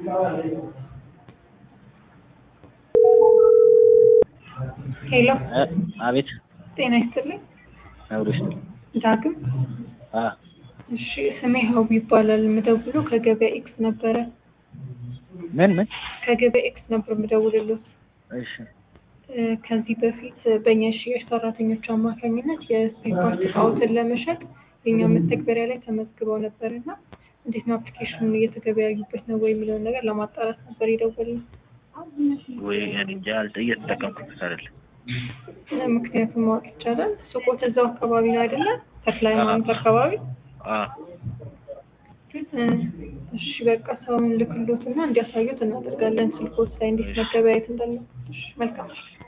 ሄሎ አቤት ጤና ይስጥልኝ። አብሮሽ ዳግም አ እሺ፣ ስሜ ሀቡ ይባላል። የምደውለው ከገበያ ኤክስ ነበረ። ምን ምን ከገበያ ኤክስ ነበር የምደውልልዎት። እሺ እ፣ ከዚህ በፊት በእኛ የሽያጭ ሰራተኞች አማካኝነት የስፔር ፓርት እቃዎትን ለመሸጥ የኛ መተግበሪያ ላይ ተመዝግበው ነበር እና እንዴት ነው አፕሊኬሽኑን እየተገበያዩበት ነው ወይ የሚለውን ነገር ለማጣራት ነበር የደወልነው። ወይ እኔ እንጃ አልጠ እየተጠቀምኩት አይደለም እ፣ ምክንያቱም ማወቅ ይቻላል። ሱቆት እዛው አካባቢ ነው አይደለም? ተክለ ሃይማኖት አካባቢ አ እ፣ እሺ በቃ ሰውን ልክሎትና እንዲያሳዩት እናደርጋለን። ስልኮት ላይ እንዴት መገበያየት እንዳለ። እሺ፣ መልካም